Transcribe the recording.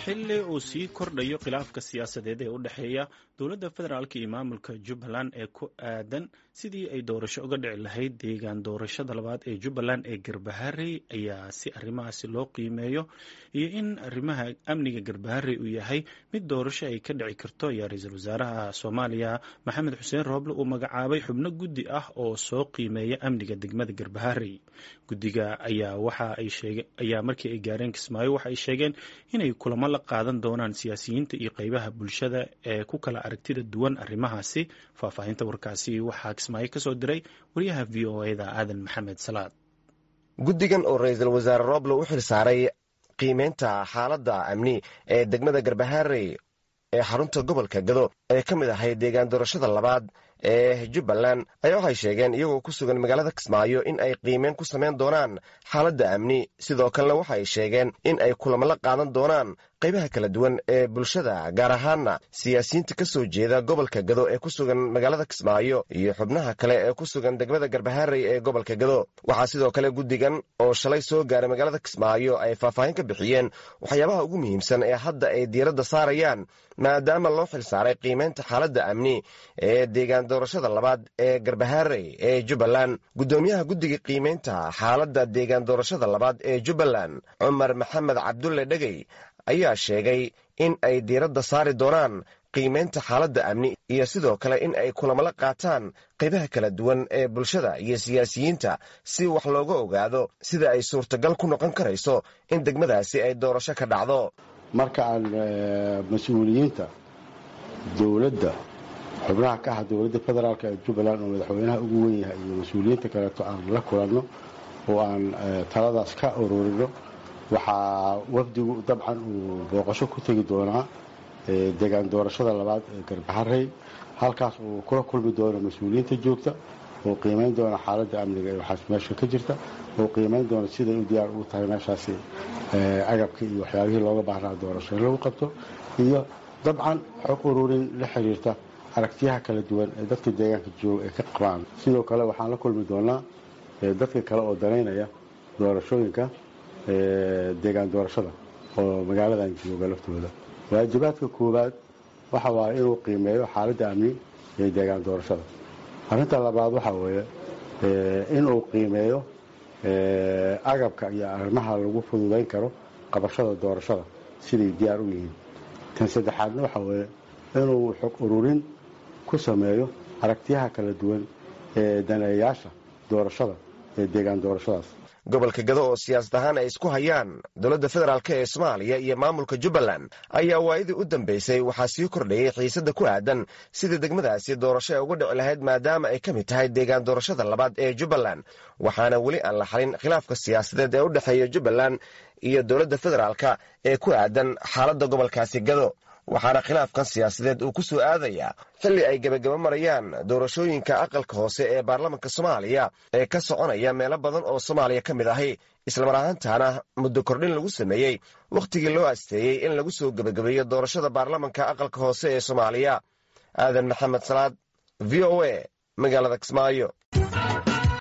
xilli uu sii kordhayo khilaafka siyaasadeed ee u dhexeeya dowladda federaalk iyo maamulka jubbaland ee ku aadan sidii ay doorasho uga dhici lahayd deegaan doorashada labaad ee jubbaland ee garbaharey ayaa si arrimahaasi loo qiimeeyo iyo in arrimaha amniga garbaharey uu yahay mid doorasho ay ka dhici karto ayaa ra-iisul wasaaraha soomaaliya maxamed xuseen rooble uu magacaabay xubno guddi ah oo soo qiimeeya amniga degmada garbaharey guddiga ayaa waxa ay sheege ayaa markii ay gaareen kismaayo waxa ay sheegeen inay kulamo la qaadan doonaan siyaasiyiinta iyo qeybaha bulshada ee ku kala aragtida duwan arrimahaasi faahfaahinta warkaasi waxaa kismaayo ka soo diray wariyaha v o eda aadan maxamed salaad guddigan oo ra-iisul wasaare roble u xil saaray qiimeynta xaaladda amni ee degmada garbaharey ee xarunta gobolka gado ee ka mid ahay deegaan doorashada labaad ee jubbaland ayaa waxay sheegeen iyagoo ku sugan magaalada kismaayo in ay qiimeyn ku samayn doonaan xaaladda amni sidoo kalena waxa ay sheegeen in ay kulamo la qaadan doonaan qaybaha kala duwan ee bulshada gaar ahaanna siyaasiyiinta ka soo jeeda gobolka gado ee ku sugan magaalada kismaayo iyo xubnaha kale ee ku sugan degmada garbaharey ee gobolka gado waxaa sidoo kale guddigan oo shalay soo gaaray magaalada kismaayo ay faahfaahin ka bixiyeen waxyaabaha ugu muhiimsan ee hadda ay diiradda saarayaan maadaama loo xil saaray qiimeynta xaaladda amni ee deegaan doorashada labaad ee garbaharey ee jubbaland guddoomiyaha guddiga qiimeynta xaaladda deegaan doorashada labaad ee jubbaland cumar maxamed cabdulle dhegey ayaa sheegay in ay diiradda saari doonaan qiimeynta xaaladda amni iyo sidoo kale in ay kulamo la qaataan qaybaha kala duwan ee bulshada iyo siyaasiyiinta si wax looga ogaado sida ay suurtagal ku noqon karayso in degmadaasi ay doorasho ka dhacdo marka aan mas-uuliyiinta dowladda xubnaha ka ah dowladda federaalk ee jubbaland oo madaxweynaha ugu wen yahay iyo mas-uuliyiinta kaleeto aan la kulanno oo aan taladaas ka ururino waxaa wafdigu dabcan uu booqasho ku tegi doonaa deegaan doorashada labaad ee garbaharey halkaas uu kula kulmi doono mas-uuliyiinta joogta oo qiimayn doona xaaladda amniga ee waxaas meesha ka jirta oo qiimayn doona siday u diyaar ugu tahay meeshaasi agabkii iyo waxyaabihii looga baahnaa doorasho in lagu qabto iyo dabcan xog ururin la xiriirta aragtiyaha kala duwan ee dadka deegaanka jooga ay ka qabaan sidoo kale waxaan la kulmi doonaa dadka kale oo danaynaya doorashooyinka deegaan doorashada oo magaaladan jooga laftooda waajibaadka koowaad waxa waaye inuu qiimeeyo xaaladda amni ee deegaan doorashada arrinta labaad waxaa weeye inuu qiimeeyo agabka iyo arrimaha lagu fududayn karo qabashada doorashada siday diyaar u yihiin tan saddexaadna waxaa weeye inuu xog ururin ku sameeyo aragtiyaha kala duwan ee daneeyaasha doorashada ee deegaan doorashadaas gobolka gado oo siyaasad ahaan ay isku hayaan dowladda federaalk ee soomaaliya iyo maamulka jubbaland ayaa waayadii u dambeysay waxaa sii kordhayay xiisadda ku aadan sidai degmadaasi doorasho ay uga dhici lahayd maadaama ay ka mid tahay deegaan doorashada labaad ee jubbaland waxaana weli aan la xalin khilaafka siyaasadeed ee u dhexeeya jubbaland iyo dowladda federaalk ee ku aadan xaaladda gobolkaasi gado waxaana khilaafkan siyaasadeed uu ku soo aadayaa xilli ay gebagaba marayaan doorashooyinka aqalka hoose ee baarlamanka soomaaliya ee ka soconaya meelo badan oo soomaaliya ka mid ahi islamar ahaantaana muddo kordhin lagu sameeyey wakhtigii loo asteeyey in lagu soo gebagabeeyo doorashada baarlamanka aqalka hoose ee soomaaliya aadan maxamed salaad v o a magaalada kismaayo